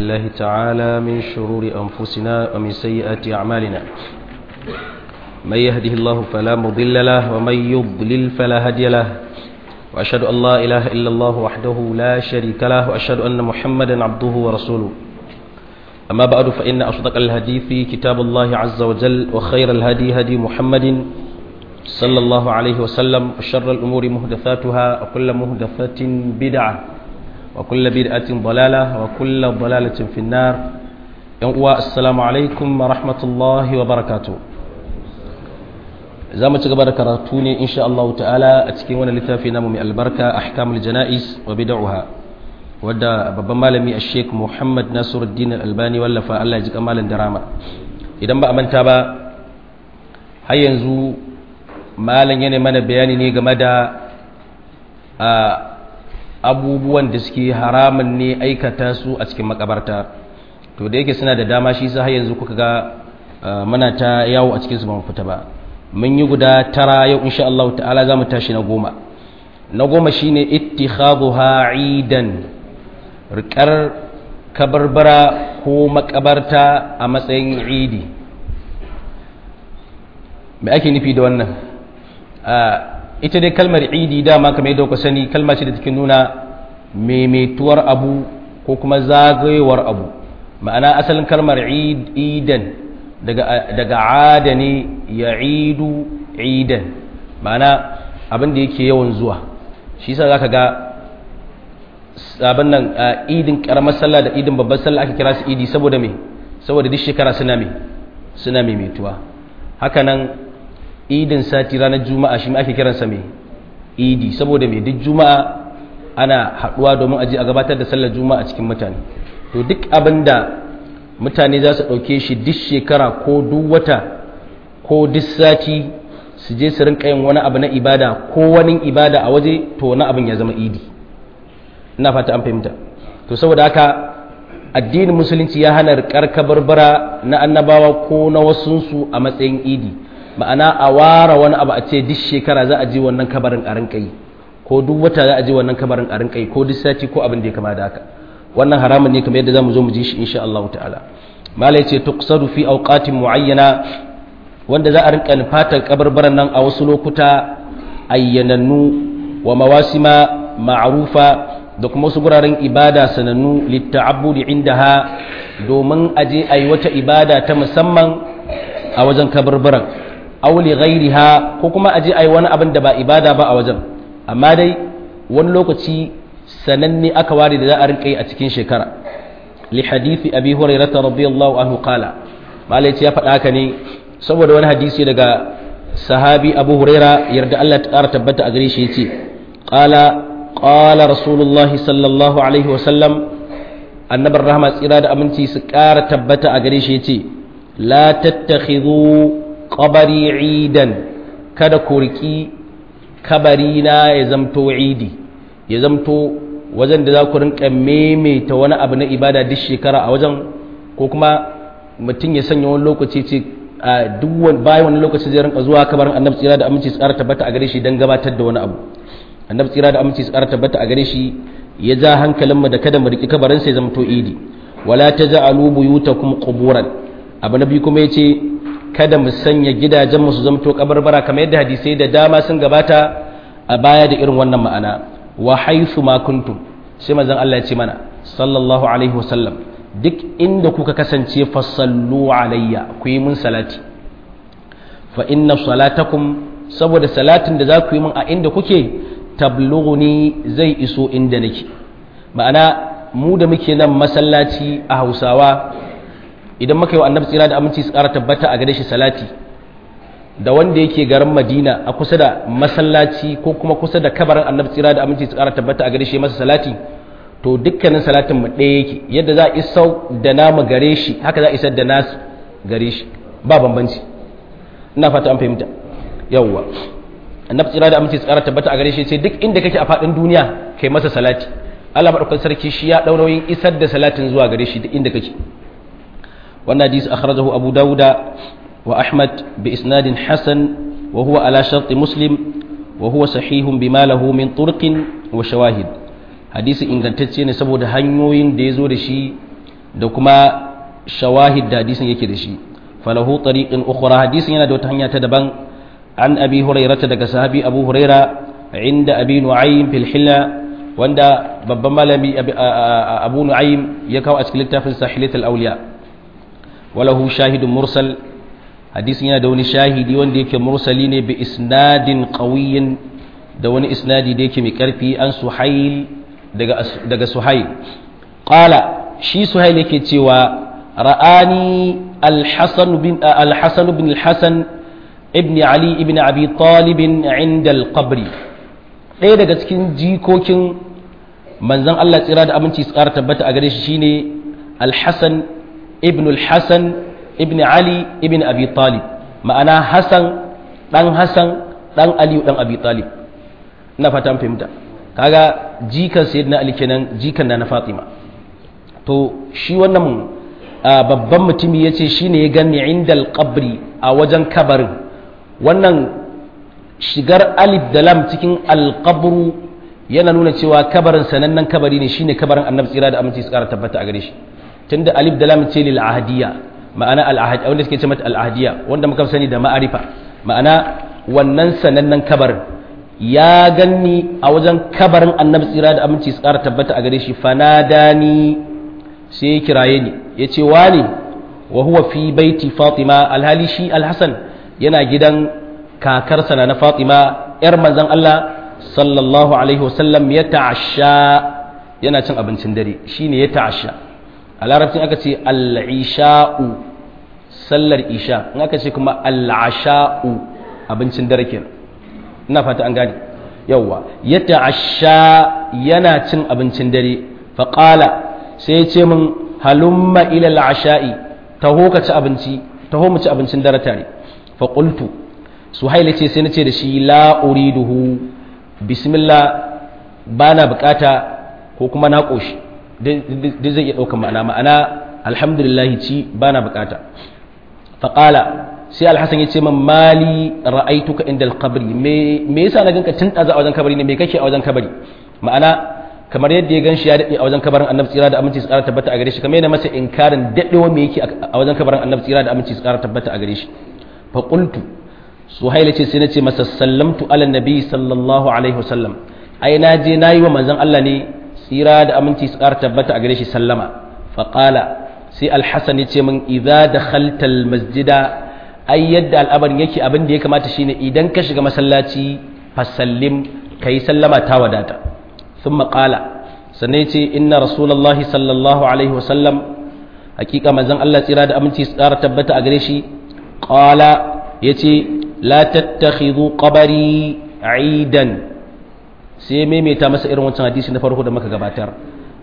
الله تعالى من شرور أنفسنا ومن سيئات أعمالنا من يهده الله فلا مضل له ومن يضلل فلا هدي له وأشهد أن لا إله إلا الله وحده لا شريك له وأشهد أن محمدا عبده ورسوله أما بعد فإن أصدق الحديث كتاب الله عز وجل وخير الهدي هدي محمد صلى الله عليه وسلم وشر الأمور مهدثاتها وكل مهدثة بدعة وكل بدعة ضلالة وكل ضلالة في النار السلام عليكم ورحمة الله وبركاته za mu ci gaba da karatu ne insha Allah ta'ala a cikin wani littafi namu mai albarka ahkamul jana'is wa bid'uha wadda babban malami a sheik muhammad nasiruddin albani wallafa Allah ya ji kamalin darama idan ba a manta ba har yanzu malam yana mana bayani ne game da abubuwan da suke haramun ne aikata su a cikin makabarta to da yake suna da dama shi sa har yanzu kuka ga muna ta yawo a cikin su ba mu fita ba mun yi guda tara yau insha Allah ta'ala za mu tashi na goma na goma shine ittikhadhuha idan rikar kabarbara ko makabarta a matsayin idi me ake nufi da wannan ita dai kalmar idi dama kamar yadda ku sani kalma ce da take nuna maimaituwar abu ko kuma zagayowar abu ma'ana asalin kalmar idan daga ada ne ya idu idan ma'ana abin da yake yawan zuwa shi sa za ka ga sabon nan idin karamar sallah da idin babbar sallah aka kira su idi saboda me saboda duk shekara suna me suna maimaituwa haka nan idin sati ranar juma'a shi ake kiransa me idi saboda me duk juma'a ana haɗuwa domin aji a gabatar da sallar juma'a cikin mutane to duk abin da mutane za su ɗauke shi duk shekara ko duk wata ko duk sati su je su rinka yin wani abu na ibada ko wani ibada a waje to wani abin ya zama idi ina fata an fahimta to saboda haka addinin musulunci ya hana rikar kabarbara na annabawa ko na wasunsu a matsayin idi ma'ana a ware wani abu a ce duk shekara za a je wannan kabarin a rinka yi ko duk wata za a je wannan kabarin a rinka yi ko duk sati ko abin da ya kama da haka wannan haramun ne kamar yadda zamu zo mu ji shi insha Allah ta'ala malai ce tuqsadu fi awqatin muayyana wanda za a rinka nufatar kabarbaran nan a wasu lokuta ayyanannu wa mawasima ma'rufa da kuma wasu guraren ibada sanannu litta'abbudi indaha domin aje ayi wata ibada ta musamman a wajen kabarbaran aw li ghairiha ko kuma aje ayi wani abin da ba ibada ba a wajen amma dai wani lokaci sananne aka ware da za a rinka yi a cikin shekara li hadithi abi hurairah radiyallahu anhu qala malai ya faɗa haka ne saboda wani hadisi daga sahabi abu huraira yarda Allah ta ƙara tabbata a gare shi yace qala qala rasulullahi sallallahu alaihi wa sallam annabar rahma tsira da aminci su ƙara tabbata a gare shi yace la tattakhidhu qabari idan kada ku riki kabari na ya zamto idi ya zamto wajen da za ku rinka maimaita wani abu na ibada duk shekara a wajen ko kuma mutum ya sanya wani lokaci ce a duk bayan wani lokaci zai rinka zuwa kabarin annabi tsira da aminci tsara tabbata a gare shi don gabatar da wani abu annabi tsira da aminci tsara tabbata a gare shi ya ja hankalin mu da kada mu riki kabarin sai zama to idi wala taj'alu buyutakum quburan abu na biyu kuma yace kada mu sanya gidajen mu su zama to kabarbara kamar yadda hadisai da dama sun gabata a baya da irin wannan ma'ana wa haythu ma kuntum sai manzon Allah ya ce mana sallallahu alaihi wasallam duk inda kuka kasance fasallu alayya ku yi mun salati fa inna salatakum saboda salatin da za ku yi mun a inda kuke tablughuni zai iso inda nake ma'ana mu da muke nan masallaci a Hausawa idan muka yi wa annabi tsira da aminci su ƙara tabbata a gare shi salati da wanda yake garin Madina a kusa da masallaci ko kuma kusa da kabarin annabi tsira da aminci su ƙara tabbata a gare shi masa salati to dukkanin salatin mu ɗaya yake yadda za a isar da namu gare shi haka za a isar da nasu gare shi ba bambanci ina fata an fahimta yawwa annabi tsira da aminci tsara tabbata a gare shi sai duk inda kake a faɗin duniya kai masa salati Allah madaukakin sarki shi ya dau nauyin isar da salatin zuwa gare shi duk inda kake wannan hadisi akhrajahu abu dauda wa ahmad bi isnadin hasan wa huwa ala sharti muslim wa huwa sahihun bima lahu min turqin wa shawahid hadisi ingantacce ne saboda hanyoyin da ya zo da shi da kuma shawahid da hadisin yake da shi falahu tariqin ukhra hadisin yana da wata hanya ta daban an abi hurairata daga sahabi abu huraira inda abi nu'aym fil hilla wanda babban malami abu nu'aym ya kawo a cikin littafin sahilat al-awliya walahu shahidun mursal hadisin yana da wani shahidi wanda yake mursali ne bi isnadin qawiyyin da wani isnadi da yake mai karfi an suhail daga daga suhail qala shi suhail yake cewa ra'ani al-hasan bin al-hasan bin al-hasan ibn ali ibn abi talib inda al-qabr ɗaya daga cikin jikokin manzon Allah tsira da aminci su ƙara tabbata a gare shi shine al-hasan ibn al-hasan ibn ali ibn abi talib ma'ana hasan dan hasan dan ali dan abi talib ina fata fahimta kaga jikan sayyidina ali kenan jikan na fatima to shi wannan babban mutumi yace shine ya gani inda al-qabri a wajen kabarin wannan shigar alif da lam cikin al-qabru yana nuna cewa kabarin sanannen kabari ne shine kabarin annabi tsira da aminci su kara tabbata a gare shi tunda alif da lam ce lil ahadiyya ma'ana al-ahad wanda suke ce mata al-ahadiyya wanda muka sani da ma'arifa ma'ana wannan sanannen kabarin ya ganni a wajen kabarin annabi tsira da aminci su kara tabbata a gare shi fanadani sai ya kiraye ni ya ce wani wa huwa fi baiti fatima alhali shi alhassan yana gidan kakarsa na fatima yar manzon Allah sallallahu alaihi wasallam ya ta'asha yana cin abincin dare shine ya ta'asha a larabcin aka ce al'isha'u sallar isha in aka ce kuma al'asha'u abincin dare kenan ina fata an gane yawwa ya ta'asha yana cin abincin dare faƙala sai ya ce min halumma ila al'asha'i taho ka ci abinci taho mu ci abincin dare tare faƙultu suhaila ce sai na ce da shi la uriduhu bismillah ba na bukata ko kuma na ƙoshi duk zai iya ɗaukar ma'ana ma'ana alhamdulillahi ci ba na bukata faƙala sai alhassan ya ce man mali ra'aituka inda alkabari me yasa na ganka tun ɗaza a wajen kabari ne me kake a wajen kabari ma'ana kamar yadda ya gan shi ya daɗe a wajen kabarin annabi tsira da aminci su ƙara tabbata a gare shi kamar yana masa inkarin daɗewa me yake a wajen kabarin annabi tsira da aminci su ƙara tabbata a gare shi faƙultu suhaila ce sai na ce masa sallamtu ala nabi sallallahu alaihi wasallam ai na je na yi wa manzon Allah ne tsira da aminci su ƙara tabbata a gare shi sallama faƙala sai alhassan ya ce min idza dakhalta almasjida ai yadda al'amarin yake abin da ya kamata shine idan ka shiga masallaci fasallim kai sallama ta wadata thumma qala sannan ya ce inna rasulullahi sallallahu alaihi wasallam hakika manzon Allah tsira da aminci su ƙara tabbata a gare shi qala yace la tattakhidhu qabari aidan sai maimaita masa irin wancan hadisi na farko da muka gabatar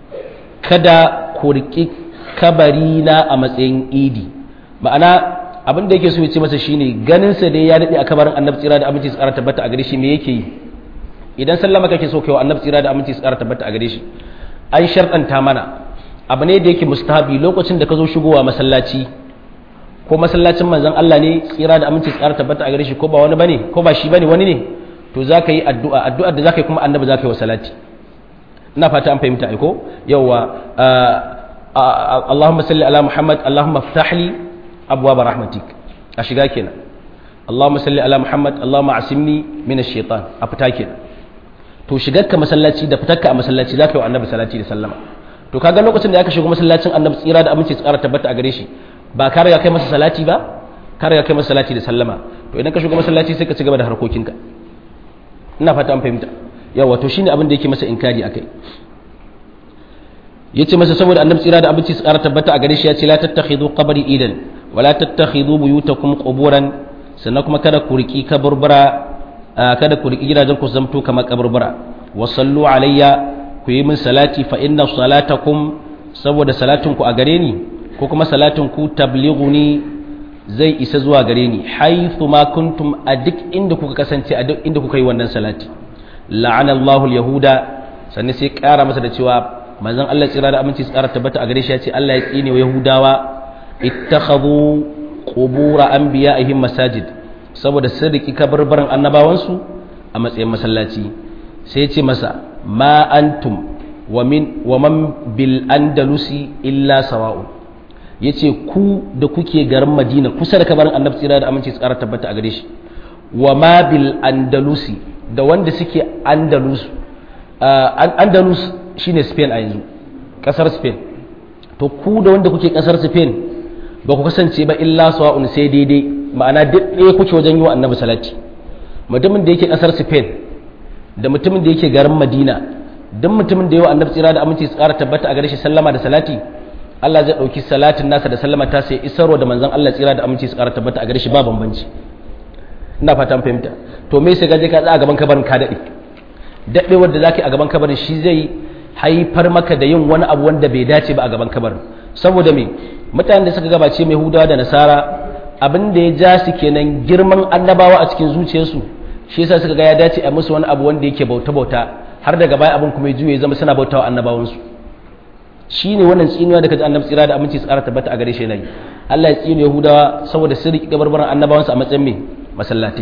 kada ku riki kabari na a matsayin idi ma'ana abin da yake so ya ce masa shine ganin sa dai ya dade a kabarin annabi tsira da aminci tsara tabbata a gare shi me yake yi idan sallama kake so kai wa annabi tsira da aminci tsara tabbata a gare shi an sharɗanta mana abu ne da yake mustahabi lokacin da ka zo shigowa masallaci ko masallacin manzon Allah ne tsira da aminci tsara tabbata a gare shi ko ba wani bane ko ba shi bane wani ne to za ka yi addu'a addu'ar da za ka yi kuma annabi za ka yi wa salati ina fata an fahimta aiko yawa Allahumma salli ala Muhammad Allahumma ftahli abwaab rahmatik a shiga kenan Allahumma salli ala Muhammad Allahumma asimni min ash-shaytan a fita kenan to shigar ka masallaci da fitar ka a masallaci za ka yi wa annabi salati da sallama to kaga lokacin da aka shigo masallacin annabi tsira da aminci tsara tabbata a gare shi ba ka riga kai masa salati ba ka riga kai masa salati da sallama to idan ka shigo masallaci sai ka ci gaba da harkokinka ina fata an fahimta yawa to shine abin da yake masa inkari akai yace masa saboda annabi tsira da abinci su ƙara tabbata a gare shi ya ce la tattakhidhu qabri idan wa la tattakhidhu buyutakum quburan sannan kuma kada ku riki kaburbura kada ku riki gidajen ku zamto kamar kaburbura wa sallu alayya ku yi min salati fa inna salatakum saboda salatin ku a gare ni ko kuma salatin ku tablighuni zai isa zuwa gare ni haithu ma kuntum a duk inda kuka kasance a duk inda kuka yi wannan salati la'ana Allahu yahuda sannan sai kara masa da cewa manzon Allah tsira da aminci tsara tabbata a gare shi ya ce Allah ya tsine wa yahudawa ittakhadhu qubur anbiya'ihim masajid saboda sun riki kabarbaran annabawansu a matsayin masallaci sai ya ce masa ma antum wa min wa man bil andalusi illa sawa'un yace ku da kuke garin Madina kusa da kabarin Annabi tsira da aminci tsara tabbata a gare shi wa ma bil andalusi da wanda suke andalus andalus shine Spain a yanzu kasar Spain to ku da wanda kuke kasar Spain ba ku kasance ba illa sawa'un sai daidai ma'ana duk ɗaya kuke wajen yi wa Annabi salati mutumin da yake kasar Spain da mutumin da yake garin Madina duk mutumin da yawa Annabi tsira da aminci tsara tabbata a gare shi sallama da salati Allah zai ɗauki salatin nasa da sallama ta sai isarwa da manzon Allah tsira da aminci tsara tabbata a gare shi ba bambanci ina fatan fahimta to me sai gaje ka tsaya a gaban kabarin ka daɗe daɗewar da zaka yi a gaban kabarin shi zai haifar maka da yin wani abu wanda bai dace ba a gaban kabarin saboda me mutanen da suka gabace mai hudawa da nasara abin da ya ja su kenan girman annabawa a cikin zuciyarsu shi yasa suka ga ya dace a musu wani abu wanda yake bauta bauta har daga baya abin kuma ya juye zama suna bautawa annabawansu shine wannan tsinuwa da kaji annabi tsira da aminci tsara tabbata a gare shi nayi Allah ya tsine Yahudawa saboda sun riƙe gabarbaran annabawansu a matsayin me masallatai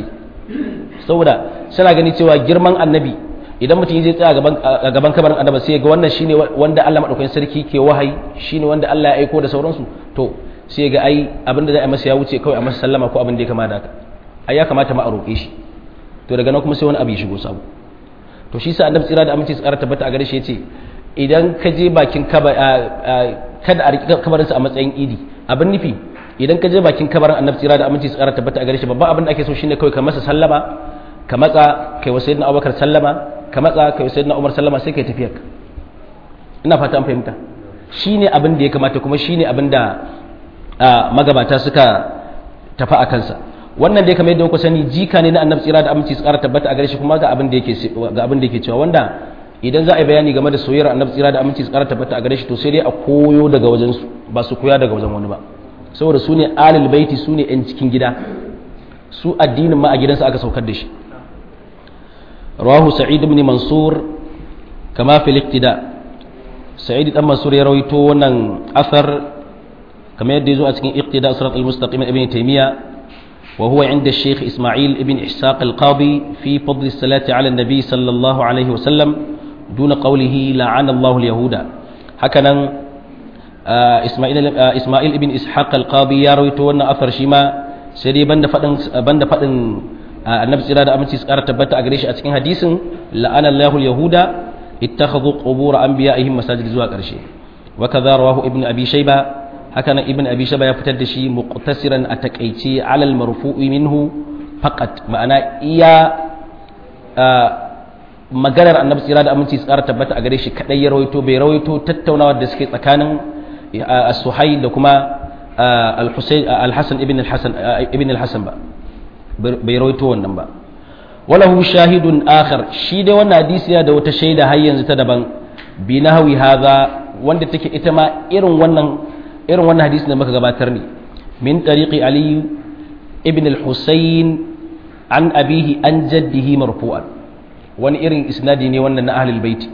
saboda suna gani cewa girman annabi idan mutum zai tsaya a gaban kabarin annaba sai ga wannan shine wanda Allah madaukakin sarki ke wahayi shine wanda Allah ya aiko da sauransu to sai ga ai abin da za a masa ya wuce kawai a masa sallama ko abin da ya kama da haka ai ya kamata ma a roƙe shi to daga nan kuma sai wani abu ya shigo sabo to shi sa annabi tsira da aminci tsara tabbata a gare shi yace idan ka je bakin kaba kada a riƙi kabarinsa a matsayin idi abin nufi idan ka je bakin kabarin annabi tsira da aminci tsara tabbata a gare shi babban abin da ake so shine kawai ka masa sallama ka matsa kai wa sayyidina abubakar sallama ka matsa kai wa sayyidina umar sallama sai kai tafiya ka ina fata an fahimta shine abin da ya kamata kuma shine abin da magabata suka tafi a kansa wannan dai kamar yadda kuka sani jika ne na annabi tsira da aminci tsara tabbata a gare shi kuma ga abin da yake ga abin da yake cewa wanda idan za a yi bayani game da soyayyar annabi tsira da aminci tsara tabbata a gare shi to sai dai a koyo daga wajen su ba su koya daga wajen wani ba saboda su ne alil baiti su ne yan cikin gida su addinin ma a gidansa aka saukar da shi rawahu sa'id ibn mansur kama fil iktida sa'id dan mansur ya rawaito wannan asar kamar yadda ya zo a cikin iktida sirat al-mustaqim ibn taymiya وهو عند الشيخ إسماعيل ابن إحساق القاضي في فضل الصلاة على النبي صلى الله عليه وسلم دون قوله لعن الله اليهود هكذا آه إسماعيل آه إسماعيل ابن إسحاق القاضي يروي تونا أثر شيما سيدي بند فدن بند فدن آه النبي صلى الله عليه وسلم تبت أجريش أتكين حديث لعن الله اليهود اتخذوا قبور أنبيائهم مساجد زوا قرشي وكذا رواه ابن أبي شيبة hakanan ibn abi shaba ya fitar da shi muqtasiran a takaice alal marfu'i minhu faqat ma'ana iya maganar annabi tsira da aminci tsara tabbata a gare shi kadai ya rawaito bai rawaito tattaunawa da suke tsakanin as-suhayl da kuma al-husayn al-hasan ibn al-hasan ibn al-hasan ba bai rawaito wannan ba walahu shahidun akhar shi dai wannan hadisi ya da wata shaida har yanzu ta daban bi nahwi hadha wanda take ita ma irin wannan irin wannan hadisi da muka gabatar ne min tariqi ali ibn al-husayn an abihi an jaddihi marfu'an wani irin isnadi ne wannan na ahlul bait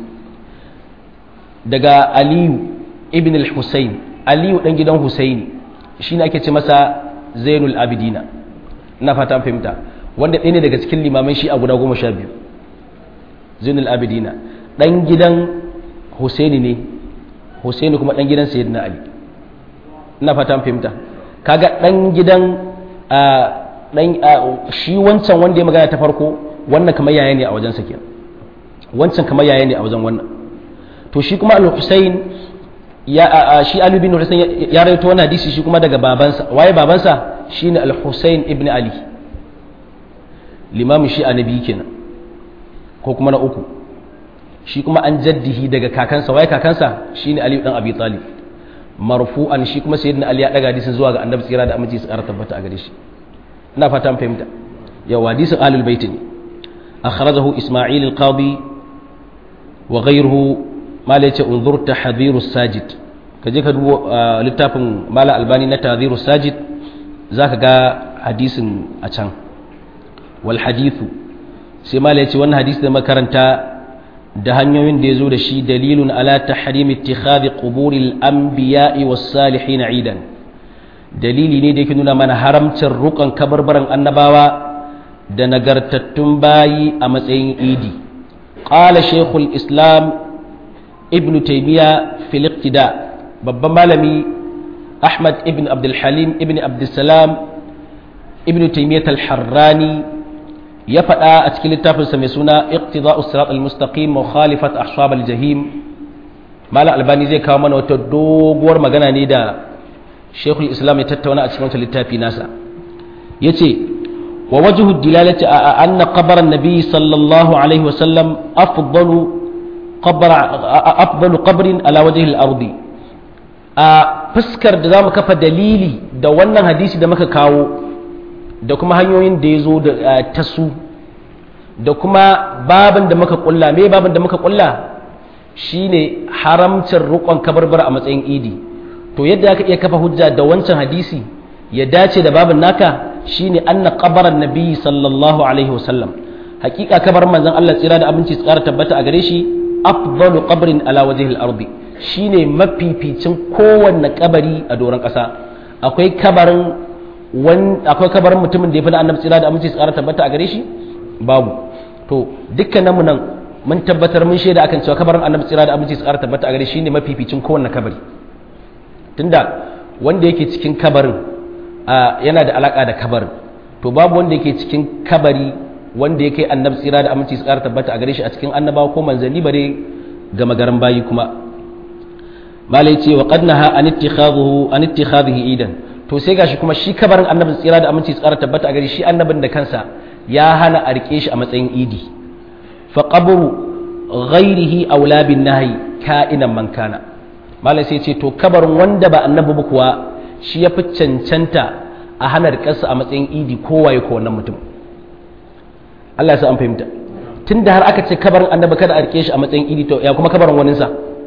daga ali ibn al-husayn ali dan gidan husaini shine ake ce masa zainul abidina ina fata an fahimta wanda ɗaya ne daga cikin limaman shi a guda goma sha biyu zainul abidina dan gidan husaini ne husaini kuma dan gidan sayyidina ali ina fata fahimta kaga dan gidan dan shi wancan wanda ya magana ta farko wannan kamar yaya ne a wajen sa wancan kamar yaya ne a wajen wannan to shi kuma al-Husayn ya shi Ali bin Husayn ya rawaito wannan hadisi shi kuma daga babansa waye babansa shine al-Husayn ibn Ali limamin shi annabi kenan ko kuma na uku shi kuma an jaddihi daga kakansa waye kakansa shine Ali dan Abi Talib marfu'an shi kuma sayyidina ali ya daga hadisin zuwa ga annabi tsira da aminci su ƙara tabbata a gare shi ina fata an fahimta yau hadisin ahlul bait ne akhrajahu isma'il al-qadi wa ghayruhu mala yace unzur tahdhiru sajid kaje ka duba littafin mala albani na tahdhiru sajid zaka ga hadisin a can wal hadithu sai mala yace wannan hadisi da makaranta da hanyoyin da ya zo da shi dalilun ala tahrim ittikhadhi quburil anbiya'i was salihin idan dalili ne da yake nuna mana haramcin rukan kabarbaran annabawa da nagartattun bayi a matsayin idi qala shaykhul islam ibn taymiya fil iqtida babban malami ahmad ibn abdul halim ibn abdussalam ibn taymiyyah al-harrani ya faɗa a cikin littafinsa mai suna iqtida'us sirat al-mustaqim mukhalifat ahsab al-jahim malam albani zai kawo mana wata doguwar magana ne da shekul islam ya tattauna a cikin wata littafi nasa yace wa wajhu dilalati a anna qabr an-nabi sallallahu alaihi wasallam afdalu qabr afdalu qabrin ala wajhi al-ardi a fuskar da zamu kafa dalili da wannan hadisi da muka kawo da kuma hanyoyin da ya zo da ta su da kuma babin da muka kulla me babin da muka kulla shine haramcin rukon kabarbara a matsayin idi to yadda aka iya kafa hujja da wancan hadisi ya dace da babin naka shine anna qabaran nabi sallallahu alaihi wasallam hakika kabar manzon Allah tsira da abinci tsara tabbata a gare shi afdalu qabrin ala wajhil ardi shine mafificin kowanne kabari a doron kasa akwai kabarin akwai kabarin mutumin da ya fi na annabi tsira da aminci su ƙara tabbata a gare shi babu to dukkanin mu nan mun tabbatar mun shaida akan cewa kabarin annabi tsira da aminci su ƙara tabbata a gare shi ne mafificin kowanne kabari tunda wanda yake cikin kabarin yana da alaka da kabarin to babu wanda yake cikin kabari wanda yake annabi tsira da aminci su ƙara tabbata a gare shi a cikin annabawa ko manzanni bare ga magaran bayi kuma malai ce wa qad naha an ittikhadhu an ittikhadhihi idan to sai gashi kuma shi kabarin annabin tsira da aminci tsara tabbata a gari shi annabin da kansa ya hana a rike shi a matsayin idi fa qabru ghairihi aula bin nahyi ka'inan man kana malai sai ce to kabarin wanda ba annabi ba kuwa shi ya fi cancanta a hana rikarsa a matsayin idi kowaye ko wannan mutum Allah ya sa an fahimta tunda har aka ce kabarin annabi kada a rike shi a matsayin idi to ya kuma kabarin waninsa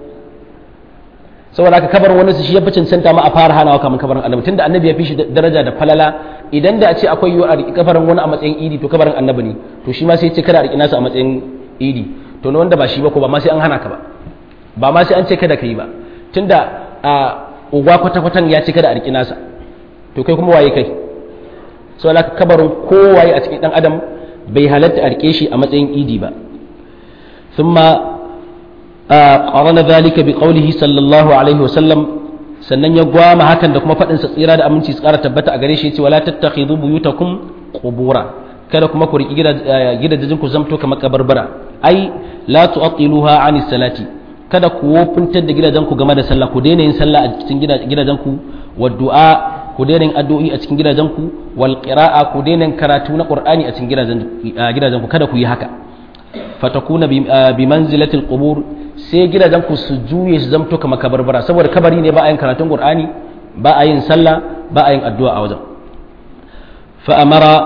saboda haka kabarin wani shi ya fi cancanta ma a fara hanawa kamar kabarin annabi tunda annabi ya fi shi daraja da falala idan da a ce akwai yiwuwa a riƙi kabarin wani a matsayin idi to kabarin annabi ne to shi ma sai ce kada a riƙi nasa a matsayin idi to na wanda ba shi ba ko ba ma sai an hana ka ba ba ma sai an ce kada ka yi ba tunda a uwa kwata-kwatan ya ce kada a riƙi nasa to kai kuma waye kai saboda haka kabarin kowaye a cikin dan adam bai halatta a riƙe shi a matsayin idi ba ثم قارن ذلك بقوله صلى الله عليه وسلم sannan ya gwama hakan da kuma faɗin sa tsira da aminci su ƙara tabbata a gare shi yace wala tattakhidhu buyutakum qubura kada kuma ku riki gidajen ku zamto kamar kabarbara ai la tu'tiluha ani salati kada ku wofintar da gidajen ku game da sallah ku daina yin sallah a cikin gidajen ku wa du'a ku daina yin addu'o'i a cikin gidajen ku wal qira'a ku daina karatu na qur'ani a cikin gidajen ku kada ku yi haka fatakuna bi manzilatil qubur sai gidajen ku su juye su zamto kamar kabarbara saboda kabari ne ba a yin karatun qur'ani ba a yin sallah ba a yin addu'a a wajen fa amara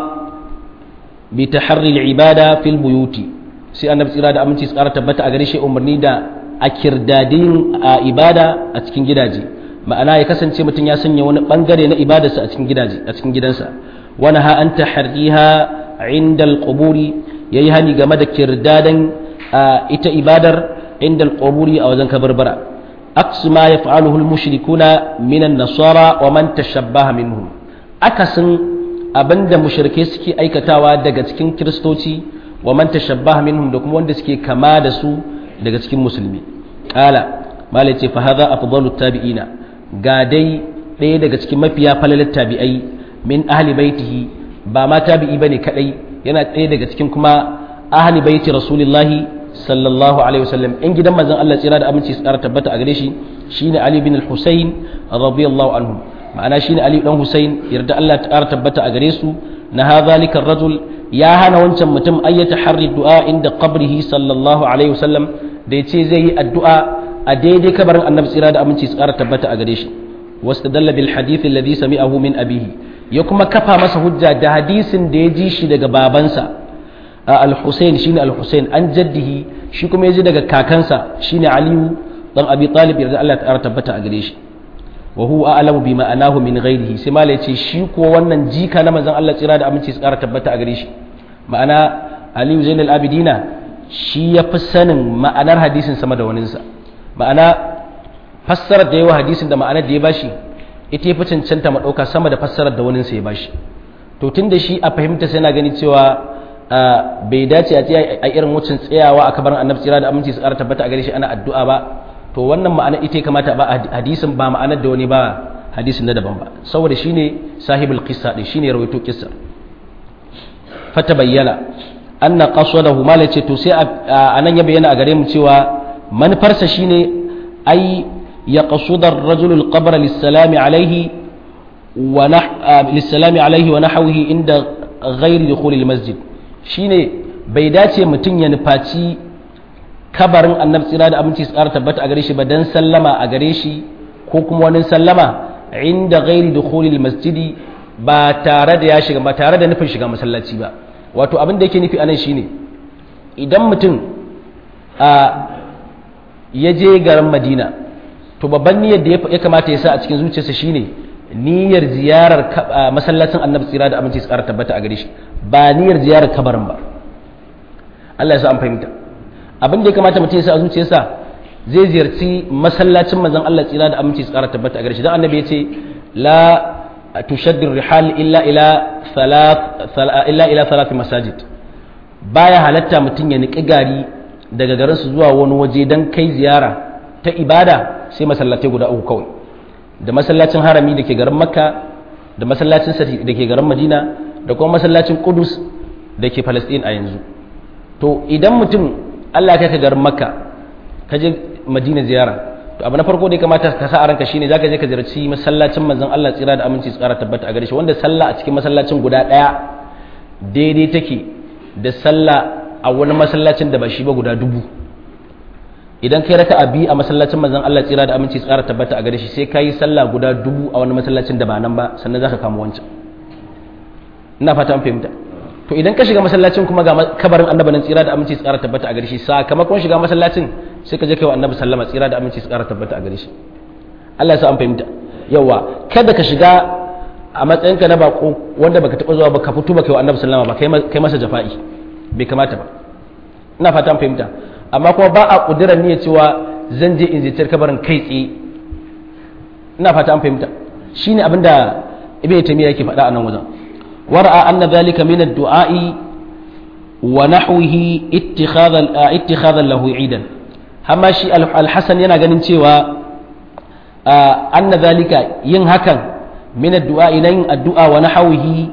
bi taharri al-ibada fil buyuti sai annabi tsira da aminci tsara tabbata a gare shi umarni da a kirdadin ibada a cikin gidaje ma'ana ya kasance mutum ya sanya wani bangare na ibadarsa a cikin gidaje a cikin gidansa wani ha an taharriha inda al-quburi yayi hani game da kirdadan ita ibadar عند القبور أو ذنك بربرة أقص ما يفعله المشركون من النصارى ومن تشبه منهم أكسن أبند مشركي سكي أي كتاوى دقتكين كريستوتي ومن تشبه منهم دكم وندسكي كما دسو دقتكين مسلمي قال ما لتي فهذا أفضل التابعين قادي ɗaya daga cikin mafiya falalar tabi'ai min ahli baitihi ba ma tabi'i bane kadai yana ɗaya daga cikin kuma ahli baiti rasulillahi sallallahu alaihi wasallam in gidan manzon Allah tsira da aminci su ƙara tabbata a gare shi shine Ali bin al-Husayn radiyallahu anhu ma'ana shine Ali dan Husayn yarda Allah ta ƙara tabbata a gare su na hadhalika rajul ya hana wancan mutum ayyata harri du'a inda qabrihi sallallahu alaihi wasallam da yace zai yi addu'a a daidai kabarin annabi tsira da aminci su ƙara tabbata a gare shi wastadalla bil hadith alladhi sami'ahu min abihi ya kuma kafa masa hujja da hadisin da ya ji shi daga babansa al-Husayn shine al-Husayn an jaddihi shi kuma yaji daga kakansa shine Aliyu dan Abi Talib yarda Allah ta tabbata a gare shi wa huwa a'lamu bi ma'anahu min ghairihi sai mala yace shi ko wannan jika na manzon Allah tsira da aminci su ƙara tabbata a gare shi ma'ana Aliyu Zainal Abidina shi ya fi sanin ma'anar hadisin sama da waninsa ma'ana fassarar da yawa hadisin da ma'anar da ya bashi ita ya fi cancanta ma ɗauka sama da fassarar da waninsa ya bashi to tun da shi a fahimta sai na gani cewa bai dace a tsaya a irin wucin tsayawa a kabarin annabi tsira da aminci su ƙara tabbata a gare shi ana addu'a ba to wannan ma'ana ita kamata ba hadisin ba ma'anar da wani ba hadisin na daban ba saboda shine sahibul qissa din shine rawaito qissa fata bayyana anna qasadahu mala ce to sai anan ya bayyana a gare mu cewa manufarsa shine ai ya qasudar rajul al-qabr lis-salami alayhi wa lis-salami alayhi wa nahwihi inda ghairi dukhul al-masjid shine bai dace mutum ya nufaci kabarin annabi tsira da aminci su ƙara tabbata a gare shi ba dan sallama a gare shi ko kuma wani sallama inda ghairi dukhul al-masjid ba tare da ya shiga ba tare da nufin shiga masallaci ba wato abin da yake nufi anan shine idan mutum a ya je garin madina to babban niyyar da ya kamata ya sa a cikin zuciyarsa shine niyyar ziyarar masallacin annabi tsira da aminci tsara tabbata a gare shi ba niyyar ziyarar kabarin ba Allah ya sa an fahimta abin da ya kamata mutum ya sa a zuciyarsa zai ziyarci masallacin manzon Allah tsira da aminci tsara tabbata a gare shi dan annabi ya ce la tushaddu rihal illa ila thalath illa ila thalath masajid baya halatta mutum ya niki gari daga garin su zuwa wani waje dan kai ziyara ta ibada sai masallatai guda uku kawai da masallacin harami da ke garin makka da masallacin sati da ke garin madina da kuma masallacin kudus da ke palestine a yanzu to idan mutum allah ya kai ka garin makka ka je madina ziyara to abu na farko da ya kamata ka sa a ranka shine zaka je ka ziyarci masallacin manzon Allah tsira da aminci tsara tabbata a gare shi wanda sallah a cikin masallacin guda daya daidai take da sallah a wani masallacin da ba shi ba guda dubu idan kai raka abi a masallacin manzon Allah tsira da aminci tsara tabbata a gare shi sai kai sallah guda dubu a wani masallacin da ba nan ba sannan zaka kama wancan ina fata an fahimta to idan ka shiga masallacin kuma ga kabarin annabi nan tsira da aminci tsara tabbata a gare shi sakamakon shiga masallacin sai ka je kai wa annabi sallama tsira da aminci tsara tabbata a gare shi Allah ya sa an fahimta yawa kada ka shiga a matsayinka na bako wanda baka taba zuwa ba ka fito baka yi wa annabi sallama ba kai masa jafa'i bai kamata ba ina fata an fahimta amma kuma ba a kudura niyya cewa zan je in ziyarci kabarin kai tsaye ina fata an fahimta shine abinda ibnu taymiya yake faɗa a nan wajen ورأى أن ذلك من الدعاء ونحوه اتخاذا اتخاذا له عيدا هما شي الحسن yana ganin cewa anna zalika yin hakan min addu'a yin addu'a wa nahwihi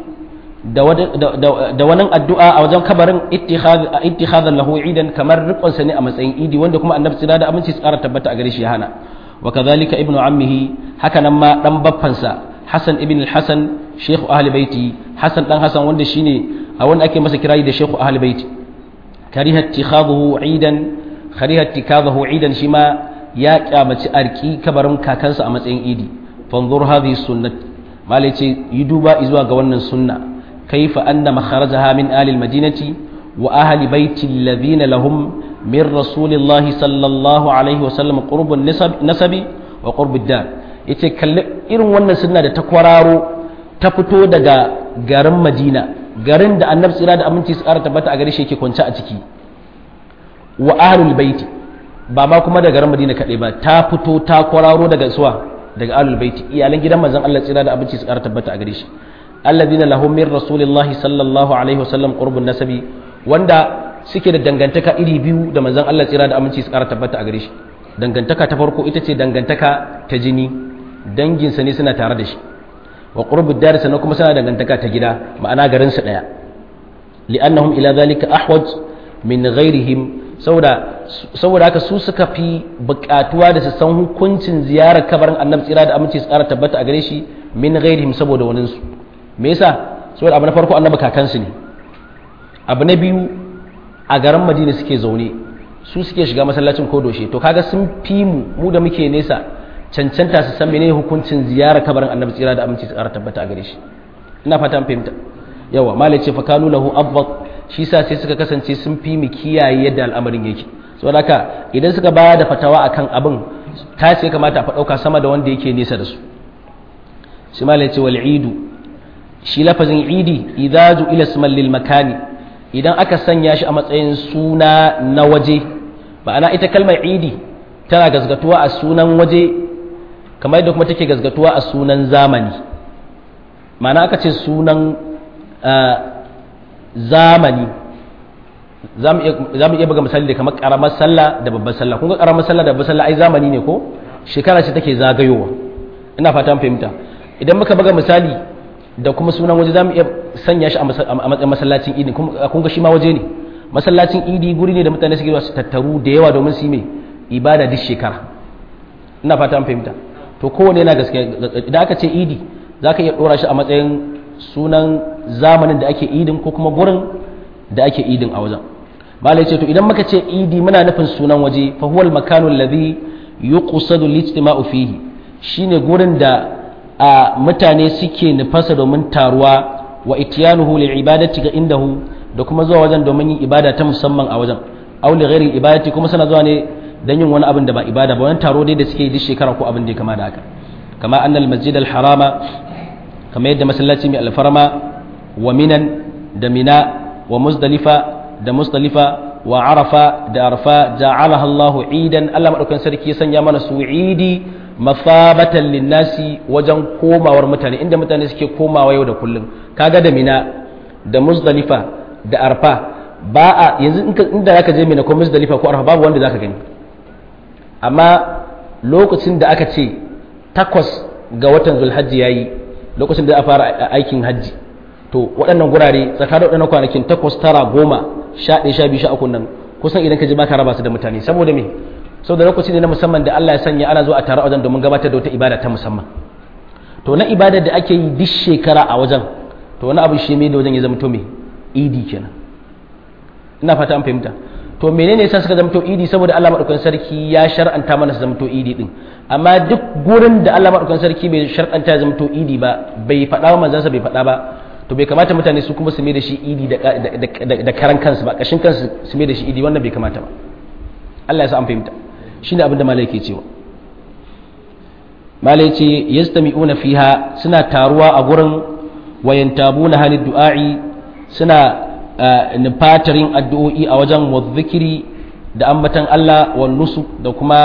da wannan addu'a a wajen kabarin ittikhadhan lahu idan kamar rikon sa ne a matsayin idi wanda kuma annabi tsira da aminci tsara tabbata a gare shi ya hana wa kadhalika ibnu ammihi haka nan ma dan baffansa Hassan ibn al-Hassan Sheikh Ahli Baiti Hassan dan Hassan wanda shine a wanda ake masa kirayi da Sheikh Ahli Baiti kariha ittikhadahu idan kariha ittikhadahu idan shi ma ya kyamaci arki kabarin kakansa a matsayin idi fanzur hadhihi sunnat malai ce yi duba zuwa ga wannan sunna kaifa anna makharajaha min ahli al-madinati wa ahli baiti alladhina lahum min rasulillahi sallallahu alaihi wa sallam qurbun nasabi wa qurbud dar yace kalli irin wannan sunna da ta kwararo ta fito daga garin Madina garin da Annabi tsira da aminci su ƙara tabbata a gare shi yake kwance a ciki wa ahlul baiti ba ma kuma da garin Madina kaɗai ba ta fito ta kwararo daga suwa daga ahlul baiti iyalan gidan manzon Allah tsira da aminci su ƙara tabbata a gare shi alladhina lahum min rasulillahi sallallahu alaihi wasallam qurbun nasabi wanda suke da dangantaka iri biyu da manzon Allah tsira da aminci su ƙara tabbata a gare shi dangantaka ta farko ita ce dangantaka ta jini danginsa ne suna tare da shi wa qurbud dar sannan kuma suna dangantaka ta gida ma'ana garin su daya li'annahum ila zalika ahwaj min ghairihim saboda saboda haka su suka fi bukatuwa da su san hukuncin ziyarar kabarin annabi tsira da aminci su ƙara tabbata a gare shi min ghairihim saboda wani su me yasa saboda abu na farko annabi kakansu ne abu na biyu a garin madina suke zaune su suke shiga masallacin kodoshe to kaga sun fi mu mu da muke nesa cancanta su san menene hukuncin ziyarar kabarin annabi tsira da aminci tsara tabbata a gare shi ina fata fahimta yawa malai ce fakanu lahu abbat shi sa sai suka kasance sun fi mu kiyaye yadda al'amarin yake saboda haka idan suka ba da fatawa akan abin ta ce kamata a fa dauka sama da wanda yake nesa da su shi malai ce wal idu shi lafazin idi idza ila isman lil makani idan aka sanya shi a matsayin suna na waje ma'ana ita kalmar idi tana gazgatuwa a sunan waje kamar yadda kuma take gazgatuwa a sunan zamani ma'ana aka ce sunan zamani za mu iya buga misali da kamar karamar sallah da babbar sallah kun ga karamar sallah da babbar sallah ai zamani ne ko shekara ce take zagayowa ina fata an fahimta idan muka buga misali da kuma sunan waje za mu iya sanya shi a matsayin masallacin idi kun ga shi ma waje ne masallacin idi guri ne da mutane suke zuwa su tattaru da yawa domin su yi mai ibada duk shekara ina fata an fahimta to kowane yana gaskiya idan aka ce idi za ka iya ɗora shi a matsayin sunan zamanin da ake idin ko kuma gurin da ake idin a wajen malai ce to idan muka ce idi muna nufin sunan waje fa huwa al-makanu alladhi yuqsadu al-ijtima'u fihi shine gurin da a mutane suke nufasa domin taruwa wa ityanuhu li ibadati ga indahu da kuma zuwa wajen domin yin ibada ta musamman a wajen aw li ghairi ibadati kuma suna zuwa ne dan yin wani abin da ba ibada ba wani taro dai da suke yi duk shekara ko abin da ya kama da haka kama annal masjid al-harama kama yadda masallaci mai alfarma wa minan da mina wa muzdalifa da muzdalifa wa arafa da arfa ja'alaha Allahu idan Allah madaukakin sarki ya sanya mana su idi mafabatan linnasi wajen komawar mutane inda mutane suke komawa yau da kullum kaga da mina da muzdalifa da arfa ba a yanzu inda zaka je mina ko muzdalifa ko arfa babu wanda zaka gani amma lokacin da aka ce takwas ga watan zulhajji yayi lokacin da a fara aikin hajji to waɗannan gurare tsakanin waɗannan kwanakin takwas tara goma sha ɗaya sha biyu sha uku nan kusan idan ka ji baka raba su da mutane saboda me saboda lokaci ne na musamman da Allah ya sanya ana zuwa a tare wajen domin gabatar da wata ibada ta musamman to na ibadar da ake yi duk shekara a wajen to wani abu shi mai da wajen ya zama to me idi kenan ina fata an fahimta to menene yasa suka zama to idi saboda Allah madaukakin sarki ya shar'anta mana su zama to idi din amma duk gurin da Allah madaukakin sarki bai shar'anta ya zama to idi ba bai faɗa wa manzansa bai faɗa ba to bai kamata mutane su kuma su mai da shi idi da karan kansu ba kashin kansu su mai da shi idi wannan bai kamata ba Allah ya sa an fahimta shine abin da malai ke cewa malai ce yastami'una fiha suna taruwa a gurin wayantabuna halid du'a'i suna nufatarin addu'o'i a wajen wadhikiri da ambatan Allah wa nusu da kuma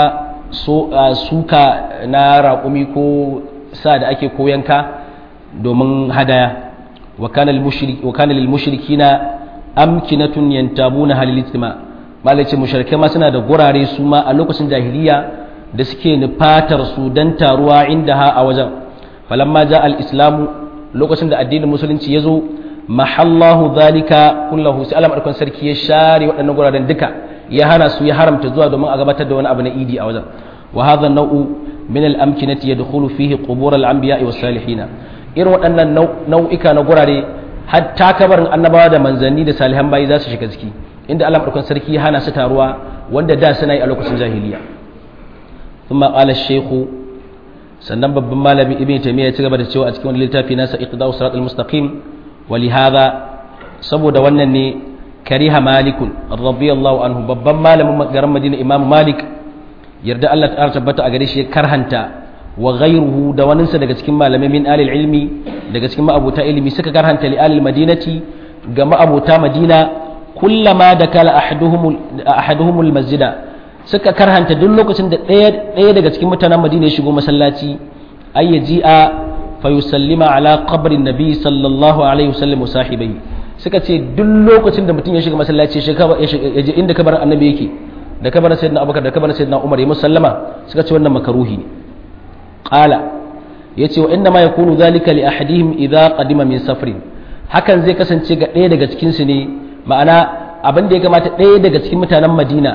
suka na raƙumi ko sa da ake koyanka domin hadaya وكان المشرك وكان للمشركين أمكنة ينتابون هل الاجتماع malai ce mushrikai ma suna da gurare su ma a lokacin jahiliya da suke nufatar su dan taruwa inda ha a wajen falamma ja al-islamu lokacin da addinin musulunci ya zo mahallahu zalika kullahu sai Allah madaukakin sarki ya share waɗannan guraren duka ya hana su ya haramta zuwa domin a gabatar da wani abu na idi a wajen wa hadha an-naw'u min al-amkinati yadkhulu fihi qubur al-anbiya'i was-salihin irin waɗannan nau'ika na gurare hatta kabarin annabawa da manzanni da salihan bayi za su shiga ciki inda Allah madaukakin sarki ya hana su taruwa wanda da suna yi a lokacin jahiliya thumma qala shaykhu sannan babban malami ibn taymiya ya ci gaba da cewa a cikin wani littafi nasa iqda'u siratal mustaqim wa li hadha saboda wannan ne kariha malikun radiyallahu anhu babban malamin garin madina imam malik yarda Allah ta tabbata a gare shi ya karhanta wa ghayruhu da waninsa daga cikin malamai min alil ilmi daga cikin ma'abuta ilimi suka karhanta li alil madinati ga ma'abuta madina kullama da kala ahaduhumul masjida suka karhanta duk lokacin da ɗaya daga cikin mutanen madina ya shigo masallaci ay yaji'a fa yusallima ala qabrin nabi sallallahu alaihi wasallam sahibai suka ce duk lokacin da mutum ya shiga masallaci ya je inda kabarin annabi yake da kabarin sayyidina abubakar da kabarin sayyidina umar ya musallama suka ce wannan makaruhi ne qala yace wa inna ma yakunu dhalika li ahadihim idha qadima min safrin hakan zai kasance ga ɗaya daga cikin su ne ma'ana abin da ya kamata ɗaya daga cikin mutanen Madina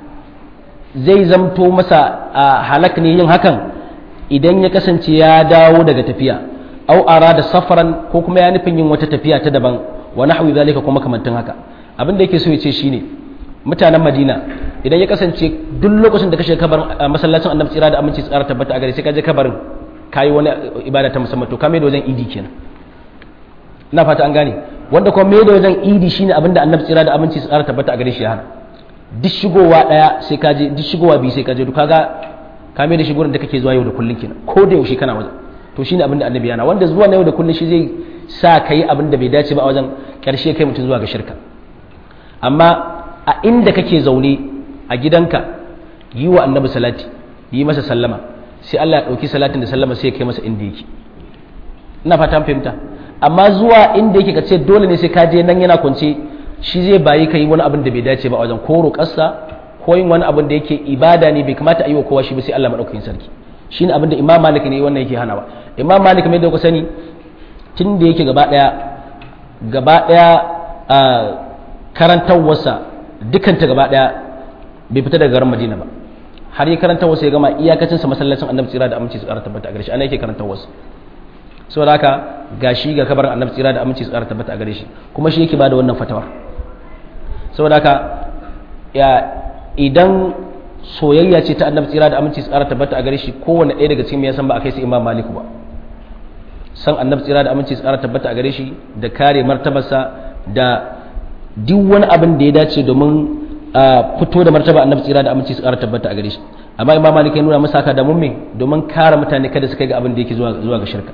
zai zamto masa halak ne yin hakan idan ya kasance ya dawo daga tafiya au arada safaran ko kuma ya nufin yin wata tafiya ta daban wa nahwi zalika kuma kamantin haka abin da yake so ya ce shine mutanen Madina idan ya kasance duk lokacin da ka shiga kabarin masallacin annabi tsira da aminci tsara tabbata a gare sai ka je kabarin kayi wani ibada ta musamman to ka mai da wajen idi kenan ina fata an gane wanda kuma mai da wajen idi shine abin da annabi tsira da aminci tsara tabbata a gare shi ya hana duk shigowa daya sai ka je duk shigowa biyu sai ka je to kaga ka mai da shi gurin da kake zuwa yau da kullun kenan ko da yaushe kana wajen to shine abin da annabi yana wanda zuwa na yau da kullun shi zai sa kai abin da bai dace ba a wajen karshe kai mutum zuwa ga shirka amma a inda kake zaune a gidanka yi wa annabi salati yi masa sallama sai Allah ya ɗauki salatin da sallama sai ya kai masa inda yake ina fata fahimta amma zuwa inda yake ka ce dole ne sai ka je nan yana kwance shi zai bayi kai wani abin da bai dace ba a wajen ko roƙarsa ko yin wani abin da yake ibada ne bai kamata a yi wa kowa shi ba sai Allah madaukakin sarki shine abin da Imam Malik ne wannan yake hanawa Imam Malik mai da ku sani tun da yake gaba daya gaba daya a karantawarsa dukanta gaba daya bai fita daga garin Madina ba har yi karantawarsa ya gama iyakacin sa masallacin Annabi tsira da aminci su ƙara tabbata a gare shi ana yake karantawarsa saboda haka gashi ga kabarin Annabi tsira da aminci su ƙara tabbata a gare shi kuma shi yake bada wannan fatawar saboda haka ya idan soyayya ce ta Annabi tsira da aminci su ƙara tabbata a gare shi kowanne ɗaya daga cikin ya san ba a kai su Imam Malik ba san Annabi tsira da aminci su ƙara tabbata a gare shi da kare martabarsa da duk wani abin da ya dace domin a fito da martaba annabi tsira da aminci su ƙara tabbata a gare shi amma imam malik ya nuna masa haka da mumme domin kare mutane kada su kai ga abin da yake zuwa zuwa ga shirka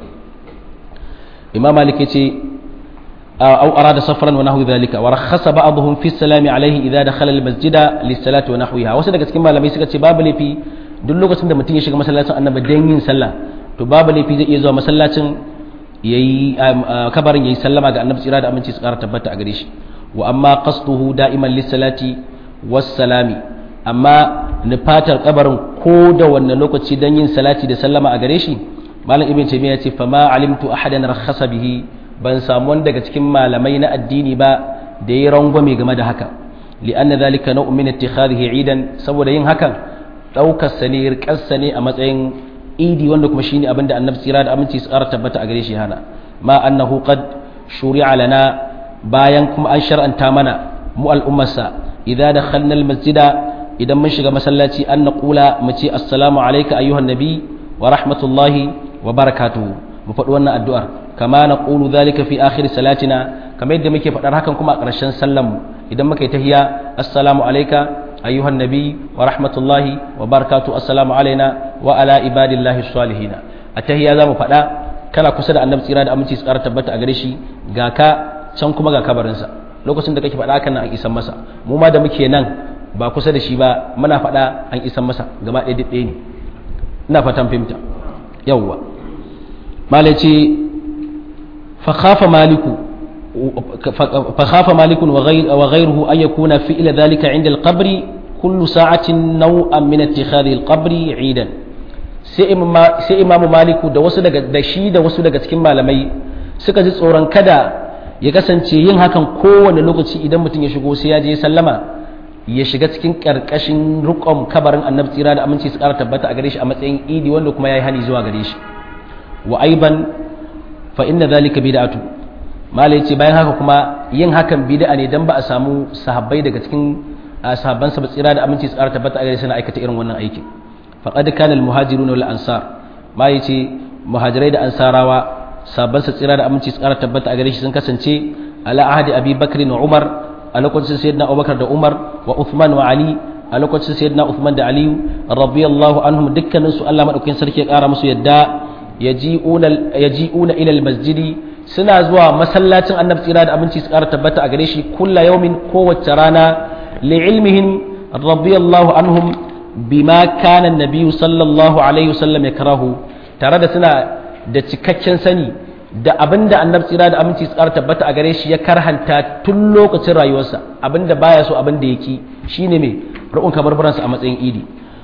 imam malik ya ce aw arada safran wa nahwi dhalika wa rakhasa ba'dhum fi salami alayhi idha dakhala al masjida lis salati wa nahwiha wasu daga cikin malamai suka ce babu lafi duk lokacin da mutum ya shiga masallacin annabi dan yin sallah to babu lafi zai iya zuwa masallacin yayi kabarin yayi sallama ga annabi tsira da aminci su ƙara tabbata a gare shi wa amma qasduhu da'iman lis salati wassalami amma nufatar kabarin ko da wannan lokaci don yin salati da sallama a gare shi malam ibn taymiya ya ce fa ma alimtu ahadan rakhasa bihi ban samu wani daga cikin malamai na addini ba da ya rangwame game da haka li'anna dhalika naw'un min ittikhadhihi idan saboda yin hakan daukar sa ne rikar sa ne a matsayin idi wanda kuma shine abinda annabi tsira da aminci su ƙara tabbata a gare shi hana ma annahu qad shuri'a lana bayan kuma an shar'anta mana mu al'ummarsa idza dakhalna almasjida idan mun shiga masallaci an naqula mu ce assalamu alayka ayyuhan nabi wa rahmatullahi wa barakatuhu mu faɗi wannan addu'ar kama naqulu dhalika fi akhir salatina kamar yadda muke faɗar hakan kuma a ƙarshen sallan mu idan muka yi tahiyya assalamu alayka ayyuhan nabi wa rahmatullahi wa barakatuhu assalamu alaina wa ala ibadillahi salihin a tahiyya zamu faɗa kana kusa da annabi tsira da aminci su ƙara tabbata a gare shi ga ka can kuma ga kabarinsa lokacin da kake faɗa hakan nan an isan masa mu ma da muke nan ba kusa da shi ba muna faɗa an isan masa gaba ɗaya ɗaya ne ina fatan fahimta yawwa malaci fa khafa maliku fa khafa malikun wa ghayruhu an yakuna fi ila dhalika inda al-qabri kullu sa'atin naw'an min ittikhadhi al-qabri 'idan sai imamu maliku da wasu daga da shi da wasu daga cikin malamai suka ji tsoron kada ya kasance yin hakan kowane lokaci idan mutum ya shigo sai ya je sallama ya shiga cikin karkashin rukon kabarin annabi tsira da aminci su kara tabbata a gare shi a matsayin idi wanda kuma ya yi hani zuwa gare shi wa aiban fa inna zalika bid'atu malai ce bayan haka kuma yin hakan bid'a ne dan ba a samu sahabbai daga cikin sahabban sa tsira da aminci su kara tabbata a gare shi na aikata irin wannan aikin faqad kana al muhajirun wal ansar malai ce muhajirai da ansarawa sabon sa tsira da aminci su kara tabbata a gare shi sun kasance ala ahadi abi bakr wa umar a lokacin sayyidina abubakar da umar wa uthman wa ali a lokacin sayyidina uthman da ali radiyallahu anhum dukkanin su Allah madaukakin sarki ya kara musu yadda yaji'una yaji'una ila almasjidi suna zuwa masallacin annabi tsira da aminci su kara tabbata a gare shi kulla yawmin kowace rana li'ilmihim radiyallahu anhum bima kana an-nabiy sallallahu alaihi wasallam yakrahu tare da suna da cikakken sani da abin da annabi tsira da aminci tsara tabbata a gare shi ya karhanta tun lokacin rayuwarsa abin da baya so abin da yake shine mai rukun kabarbaransa a matsayin idi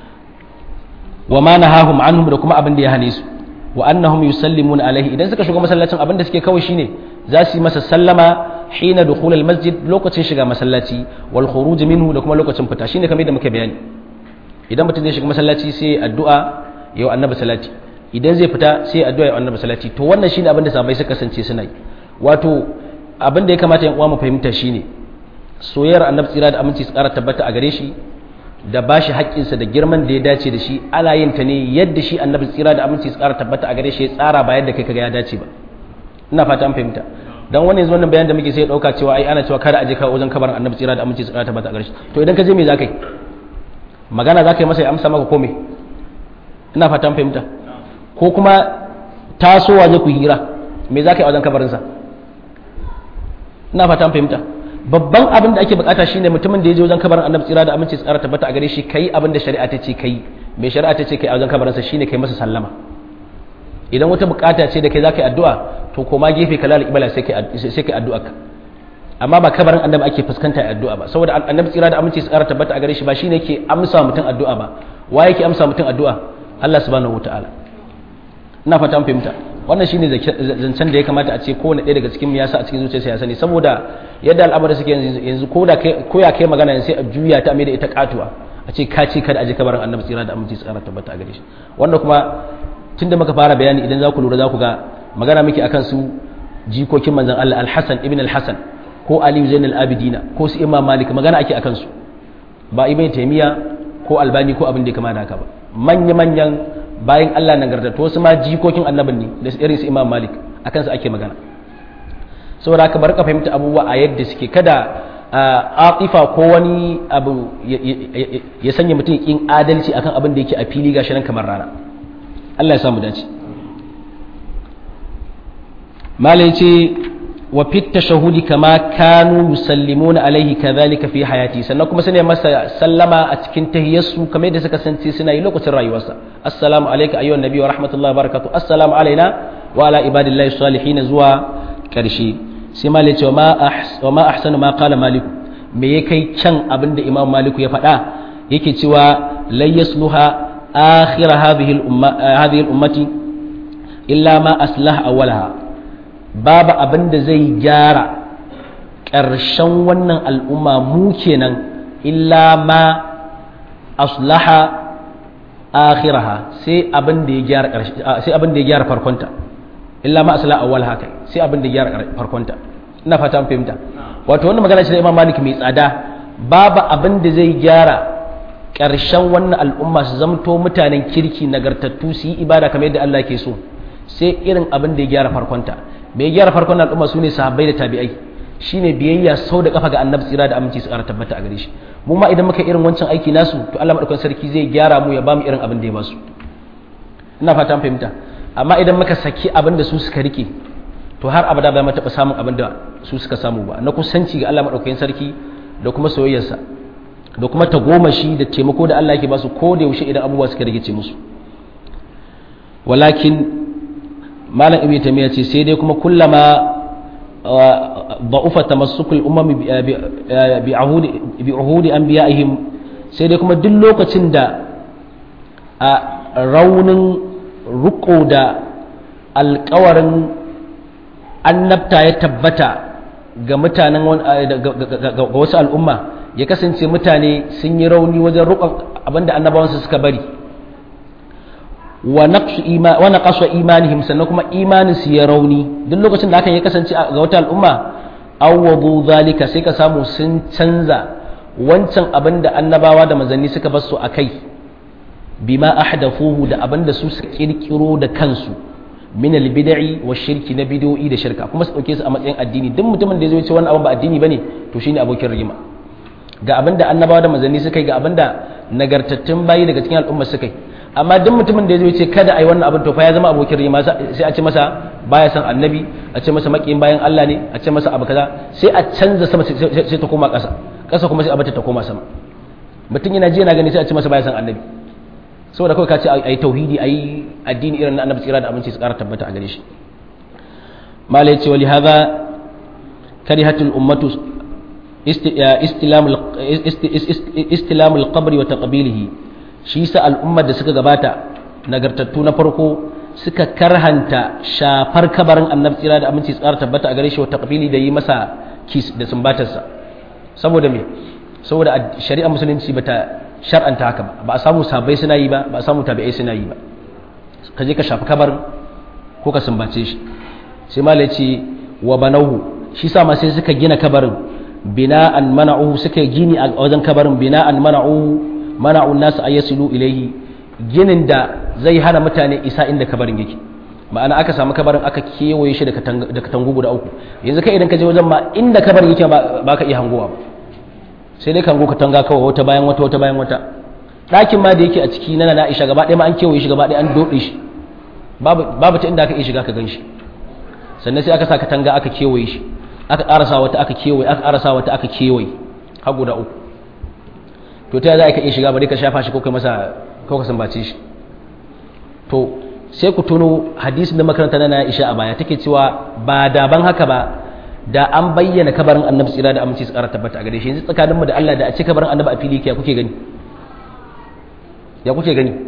wa ma nahahum anhum da kuma abin da ya hane su wa annahum yusallimuna alaihi idan suka shiga masallacin abin da suke kawai shine za su yi masa sallama hina dukhul masjid lokacin shiga masallaci wal khuruj minhu da kuma lokacin fita shine kamar da muke bayani idan mutum zai shiga masallaci sai addu'a yau annabi salati idan zai fita sai addu'a ya annabi salati to wannan shine abin da sahabbai suka kasance suna yi wato abin da ya kamata yan uwa mu fahimta shine soyayyar annabi tsira da aminci su ƙara tabbata a gare shi da bashi haƙƙinsa da girman da ya dace da shi ana yin ta ne yadda shi annabi tsira da aminci su ƙara tabbata a gare shi ya tsara ba yadda kai kaga ya dace ba ina fata an fahimta dan wani yanzu wannan bayan da muke sai ya dauka cewa ai ana cewa kada a je ka wajen kabarin annabi tsira da aminci su ƙara tabbata a gare shi to idan ka je me zaka yi magana zaka yi masa ya amsa maka ko me ina fata an fahimta ko kuma tasowa je ku hira me za ka yi a wajen kabarinsa ina fata fahimta babban abin da ake bukata shine mutumin da ya je wajen kabarin annabi tsira da aminci tsara tabbata a gare shi kai abin da shari'a ta ce kai mai shari'a ta ce kai a wajen kabarinsa shine kai masa sallama idan wata bukata ce da kai za ka yi addu'a to koma gefe ka lalata ibala sai kai addu'a ka amma ba kabarin annabi ake fuskanta addu'a ba saboda annabi tsira da aminci su ƙara tabbata a gare shi ba shine yake amsa mutum addu'a ba wa yake amsa mutum addu'a Allah subhanahu wataala ina fata an fahimta wannan shine zancen da ya kamata a ce kowane ɗaya daga cikin mu ya sa a cikin zuciyarsa ya sani saboda yadda al'amarin suke yanzu ko da ko ya kai magana sai a juya ta mai da ita katuwa a ce ka ce kada a je kabarin annabi tsira da aminci su ƙara tabbata a gare shi wanda kuma tunda muka fara bayani idan za ku lura za ku ga magana muke akan su jikokin manzon Allah al-Hasan ibn al-Hasan ko aliyu zain al-abidina ko su imam malik magana ake akan su ba ibn taymiya ko albani ko abin da ya kama da haka ba manya manyan bayan Allah nagartattu wasu ma jikokin annabin ne da irin su imam malik akan su ake magana saboda haka bar ka fahimta abubuwa a yadda suke kada atifa ko wani abu ya sanya mutum kin adalci akan abin da yake a fili gashi nan kamar rana Allah ya samu dace malai ce wa fit tashahudi kama kanu yusallimuna alaihi kadhalika fi hayati sannan kuma sune masa sallama a cikin tahiyyarsu kamar yadda suka sanci suna yi lokacin rayuwarsa assalamu alayka ayyuhan nabi wa rahmatullahi wa barakatuh assalamu alaina wa ala ibadillahi salihin zuwa karshe sai malai ce wa ma ahsanu ma qala malik me ya kai can abinda imam maliku ya faɗa yake cewa lai yasluha akhir hadhihi al-umma hadhihi al-ummati illa ma aslaha awwalaha babu abin da zai gyara ƙarshen wannan al'umma mu kenan illa ma aslaha akhiraha sai abin da ya gyara sai abin da ya gyara farkonta illa ma aslaha awwal haka sai abin da ya gyara farkonta ina fata an fahimta wato wannan magana ce da Imam Malik mai tsada babu abin da zai gyara ƙarshen wannan al'umma su zamto mutanen kirki nagartattu su yi ibada kamar yadda Allah ke so sai irin abin da ya gyara farkonta mai gyara farkon al'umma su ne sahabbai da tabi'ai shine biyayya sau da kafa ga annabi tsira da aminci su ƙara tabbata a gare shi mu ma idan muka irin wancan aiki nasu to Allah madaukakin sarki zai gyara mu ya ba mu irin abin da ya ba su ina fata fahimta amma idan muka saki abin da su suka rike to har abada ba mu taɓa samun abin da su suka samu ba na kusanci ga Allah madaukakin sarki da kuma soyayyarsa da kuma tagomashi da taimako da Allah yake ba su ko da yaushe idan abubuwa suka rigice musu walakin malam ibn tamiya ce sai dai kuma kullama da'ufa tamassukul umam bi ahudi bi uhudi anbiya'ihim sai dai kuma duk lokacin da a raunin ruko da alkawarin annabta ya tabbata ga mutanen ga wasu al'umma ya kasance mutane sun yi rauni wajen rukon abinda annabawansu suka bari wa naqasu imanihim sannan kuma imanin su ya rauni duk lokacin da hakan ya kasance ga wata al'umma awwadu zalika sai ka samu sun canza wancan abin da annabawa da manzanni suka bar su akai bima ahdathuhu da abin da su suka kirkiro da kansu min albid'i wa shirki na bid'o'i da shirka kuma su dauke su a matsayin addini duk mutumin da ya zo ya ce wannan abin ba addini bane to shine abokin rigima ga abin da annabawa da manzanni suka yi ga abin da nagartattun bayi daga cikin al'umma suka yi amma duk mutumin da ya zo ya ce kada a yi wannan abin to fa ya zama abokin rima sai a ce masa baya san annabi a ce masa makiyin bayan Allah ne a ce masa abu kaza sai a canza sama sai ta koma ƙasa ƙasa kuma sai a bata ta koma sama mutum yana ji yana gani sai a ce masa baya san annabi saboda kawai ka ce a yi tauhidi a yi addini irin na annabi tsira da abinci su ƙara tabbata a gare shi malai ce wali hadha karihatul ummatu istilamul qabri wa taqbilihi shi sa al'ummar da suka gabata nagartattu na farko suka karhanta shafar kabarin annabi tsira da aminci tsara tabbata a gare shi wata kafili da yi masa kis da sumbatarsa saboda me saboda shari'ar musulunci bata shar'anta haka ba ba a samu sabai suna yi ba ba a samu tabi'ai suna yi ba ka je ka shafi kabarin ko ka sumbace shi sai malai ce wa banahu shi sa ma sai suka gina kabarin bina'an mana'uhu suka gini a wajen kabarin bina'an mana'uhu mana'un nasu a yasilu ilaihi ginin da zai hana mutane isa inda kabarin yake ma'ana aka samu kabarin aka kewaye shi da katangu guda uku yanzu kai idan ka je wajen ma inda kabarin yake ba ka iya hangowa ba sai dai kango katanga kawai wata bayan wata wata bayan wata ɗakin ma da yake a ciki na na Aisha gaba ɗaya ma an kewaye shi gaba ɗaya an doɗe shi babu ta inda aka iya shiga ka gan shi sannan sai aka sa katanga aka kewaye shi aka ƙarasa wata aka kewaye aka ƙarasa wata aka kewaye har guda uku to ta za ka iya shiga bari ka shafa shi ko kai masa ko ka sambace shi to sai ku tuno hadisin da makaranta na Aisha a baya take cewa ba daban haka ba da an bayyana kabarin annabi tsira da aminci su ƙara tabbata a gare shi yanzu tsakaninmu da Allah da a ci kabarin annabi a fili ya kuke gani ya kuke gani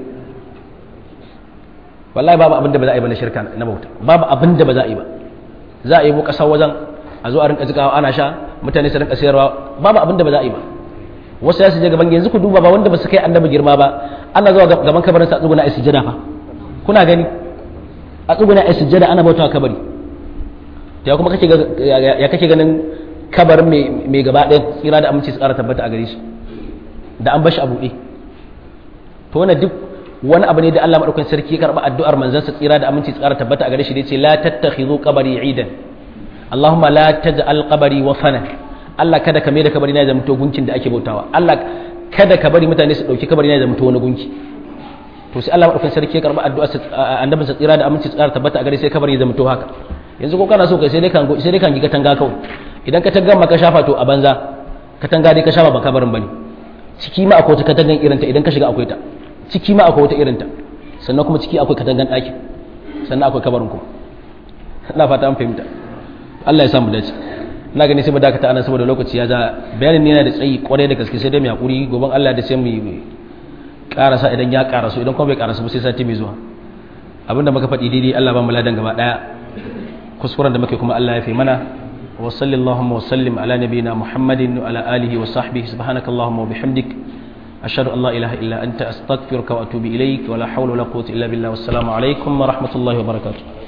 wallahi babu abin da ba za a yi ba na shirka na bauta babu abin da ba za a yi ba za a yi mu kasar wajen a zo a rinka jikawa ana sha mutane su rinka sayarwa babu abin da ba za a yi ba wasu ya su je gaban yanzu ku duba ba wanda ba su kai annabi girma ba ana zuwa gaban kabarin sa tsuguna a sujjada fa kuna gani a tsuguna a sujjada ana bautawa kabari ya kuma kake ya kake ganin kabarin mai gaba ɗaya tsira da aminci su ƙara tabbata a gare shi da an bashi a buɗe to wannan duk wani abu ne da Allah madaukakin sarki ya karba addu'ar manzansa tsira da aminci tsara tabbata a gare shi da yace la tattakhidhu qabri idan Allahumma la taj'al qabri wafana Allah kada ka mai da kabari na ya zamto gunkin da ake bautawa Allah kada ka bari mutane su dauki kabari na ya zamto wani gunki to sai Allah madaukakin sarki ya karba addu'ar annabin sa tsira da aminci tsara tabbata a gare sai kabari ya zamto haka yanzu ko kana so kai sai dai kan sai dai kan giga tanga kawai idan ka tanga maka shafa to a banza katanga dai ka shafa ba kabarin bane ciki ma akwai ta katangan irinta idan ka shiga akwai ta ciki ma akwai wata irinta sannan kuma ciki akwai katangan ɗaki sannan akwai kabarin kuma ina fata an fahimta Allah ya samu dace ina gani sai mu dakata anan saboda lokaci ya ja bayanin ne yana da tsayi kwarai da gaske sai dai mu hakuri goban Allah da sai mu karasa idan ya karasu idan kuma bai karasu ba sai sati mai zuwa abinda muka faɗi daidai Allah ba mu ladan gaba daya kuskuren da muke kuma Allah ya fi mana wa sallallahu wa sallim ala nabiyina muhammadin wa ala alihi wa sahbihi subhanakallahumma wa bihamdik أشهد أن لا إله إلا أنت أستغفرك وأتوب إليك ولا حول ولا قوة إلا بالله والسلام عليكم ورحمة الله وبركاته